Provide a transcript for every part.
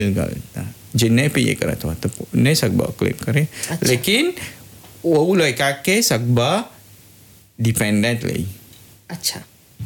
जे नहीं पे ये करत हो तो नहीं सकबा क्लेम करे अच्छा। लेकिन वो लड़का के सकबा डिपेंडेंट ले अच्छा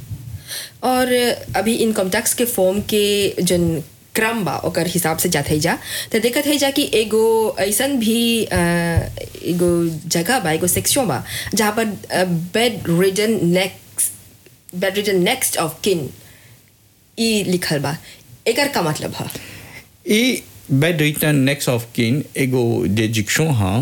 और अभी इनकम टैक्स के फॉर्म के जन क्रम बा ओकर हिसाब से जात है जा तो देखत है जा कि एगो ऐसन भी अ, एगो जगह बा एगो सेक्शन बा जहाँ पर bed region next bed region next of किन ई लिखल बा एकर का मतलब है ई बेड रिटर्न नेक्स्ट ऑफ किन एगो डिजिक्शन हाँ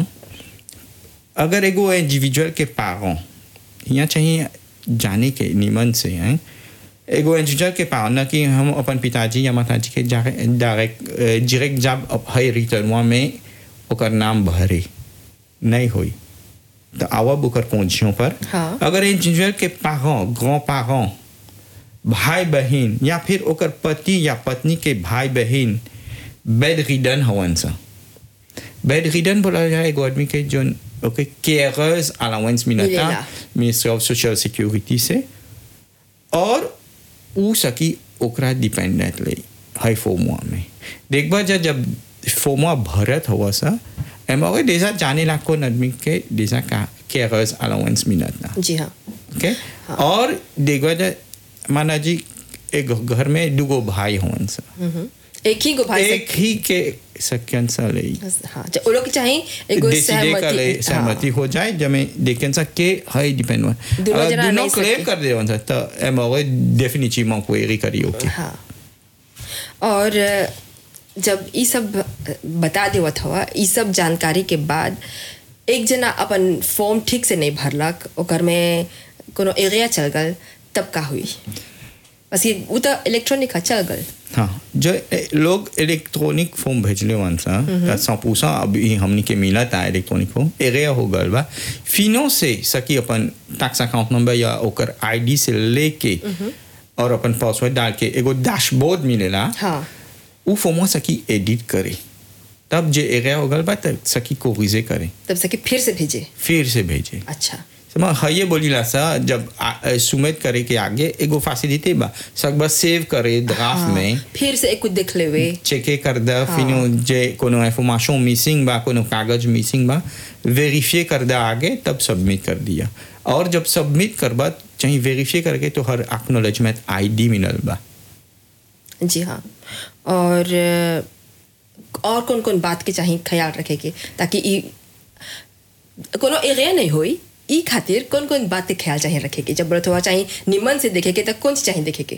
अगर एगो इंडिविजुअल के पारों यहाँ चाहिए जाने के निमन से हैं एगो इंडिविजुअल के पारों ना कि हम अपन पिताजी या माताजी के डायरेक्ट डायरेक्ट जब है रिटर्नवा में ओकर नाम भरे नहीं हुई तो आवब ओकर पहुंचियों पर हाँ। अगर इंडिविजुअल के पारों ग्रॉ पारों भाई बहन या फिर ओकर पति या पत्नी के भाई बहन बेड रिडन हवन सा बेड रिडन बोला जाए एगो आदमी के जो ओके केयरर्स अलाउंस मिलता मिलेला। मिनिस्ट्री ऑफ सोशल सिक्योरिटी से और ऊ सकी ओकरा डिपेंडेंट ले है फोमुआ में देखबा जा जब फोमुआ भरत हुआ सा एम अगर देसा जाने लाख को आदमी के देसा का केयरर्स अलाउंस मिलता जी हाँ ओके और देखो जा माना जी एक घर में दुगो भाई होवन सा हम्म। एक ही गो भाई एक ही के सक्यन सा ले से हाँ ज- वो लोग के चाहिए एगो डिसीजन का ले सहमति सहमति हो जाए जब मैं देखें सा के है डिपेंड वन दोनों अगर जना दोनों नहीं क्लेम सके। कर दे वन सा तो एम अगर डेफिनेटली क्वेरी करी ओके हाँ और अ, जब ये सब बता देवत हवा ये सब जानकारी के बाद एक जना अपन फॉर्म ठीक से नहीं भरलक ओकर में कोनो एरिया चल गल तब का हुई बस ये वो तो इलेक्ट्रॉनिक है चल गल हाँ जो ए, लोग इलेक्ट्रॉनिक फॉर्म भेजले वन सा सौ पूसा अभी हमनी के मिला था इलेक्ट्रॉनिक फॉर्म एरिया हो गल बा फिनो से सकी अपन टैक्स अकाउंट नंबर या ओकर आईडी से लेके और अपन पासवर्ड डाल के एगो डैशबोर्ड मिलेला हाँ उ फॉर्मवा सकी एडिट करे तब जे एरिया हो गल बा तब सकी कोरिजे करे तब सके फिर से भेजे फिर से भेजे अच्छा समा हये बोलीला सा जब सुमेत करे के आगे एगो फैसिलिटी बा सकबा सेव करे ड्राफ्ट हाँ, में फिर से एक कुछ देख लेवे चेके कर दा फिनो जे कोनो इंफॉर्मेशन मिसिंग बा कोनो कागज मिसिंग बा वेरीफाई कर दा आगे तब सबमिट कर दिया और जब सबमिट करबा चाहिए वेरीफाई करके तो हर एक्नोलेजमेंट आईडी मिलल बा जी हाँ और अ, और कौन कौन बात के चाहिए ख्याल रखे के ताकि ई कोनो एरिया नहीं होई ई खातिर कौन कौन बात के ख्याल चाहिए रखे के जब बरत हुआ चाहिए निमन से देखे के तो कौन सी चाहिए देखे के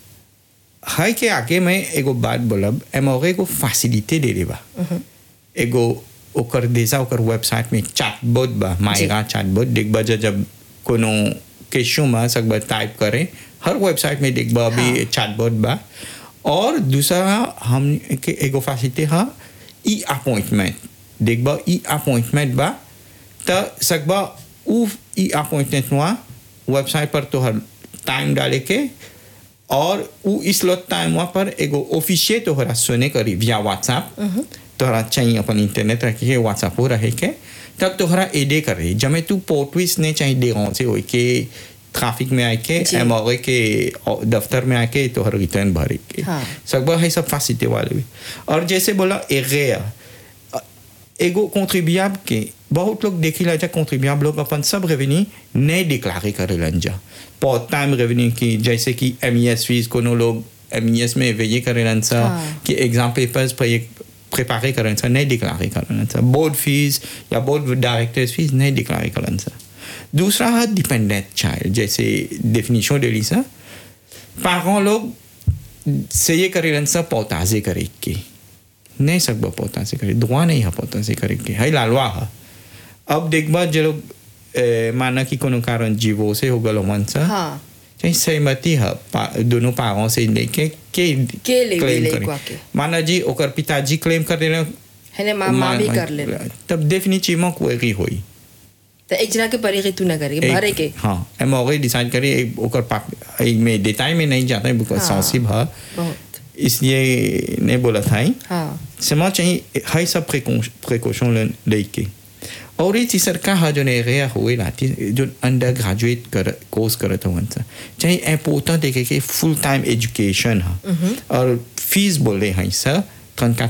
हाय के आगे मैं एगो बात बोलब एमोगे एगो फैसिलिटी दे दे बा एगो ओकर देसा ओकर वेबसाइट में चैटबॉट बा मायरा चैटबॉट देखबा जा जब कोनो केशो में सकबा टाइप करे हर वेबसाइट में देखबा अभी हाँ। चैटबॉट बा और दूसरा हम के एगो फैसिलिटी हा ई अपॉइंटमेंट देखबा ई अपॉइंटमेंट बा त सकबा उ ई अपॉइंटमेंट हुआ वेबसाइट पर तोहर टाइम डाले के और उ इस लोट टाइम वहाँ पर एगो ऑफिशियल तोहरा सुने करी विया व्हाट्सएप तोहरा चाहिए अपन इंटरनेट रखे के व्हाट्सएप हो रहे के तब तोहरा एडे करे जब तू पोर्टविस नहीं चाहिए दे से हो के ट्रैफिक में आके जी। एम के दफ्तर में आके तोहर रिटर्न भरे के हाँ। सकबा है सब फैसिलिटी वाले भी और जैसे बोला एगेया एगो कॉन्ट्रीब्यूएबल के बहुत लोग देखी ला जा कॉन्ट्रीब्यूएबल लोग अपन सब रेवेन्यू नहीं डिक्लारे करेलन जा पार्ट टाइम रेवेन्यू की जैसे कि एम ई एस फीस कोनो लोग एम ई एस में वे करेलन सा हाँ। कि एग्जाम पेपर्स पर एक प्रिपेयर करें सा नहीं डिक्लारे करें सा बोर्ड फीस या बोर्ड डायरेक्टर्स फीस नहीं डिक्लारे करें सा दूसरा है डिपेंडेंट चाइल्ड जैसे डेफिनेशन दे ली सा पारों लोग से ये करेलन सा पौताजे करे के नहीं सकबा पोता से करे दुआ नहीं है पोता से करे के है लालवा है अब देखबा जे लोग ए, माना कि कोनो कारण जीवो से हो गल मन सा हाँ चाहे सहमति है पा, दोनों पारों से लेके के के ले claim ले करे। को आके। माना जी ओकर पिताजी क्लेम कर देना है ना माँ माँ भी कर ले तब डेफिनेटली क्वेरी होई तो एक जना के परे तू ना करे एक- भरे के हाँ एम ऑलरेडी डिसाइड करे एक ओकर पाप एक में डिटेल में नहीं जाता है बिकॉज हाँ। सेंसिटिव है बहुत इसलिए नहीं बोला था ही हाँ समा चाहिए हाई सब प्रिकॉशन लेके और ये सरकार हा जो एरिया हुए लाती जो अंडर ग्रेजुएट कर कोर्स करत हुआ सा चाहिए इम्पोर्टेंट देखे कि फुल टाइम एजुकेशन हा और फीस बोले हैं सर 34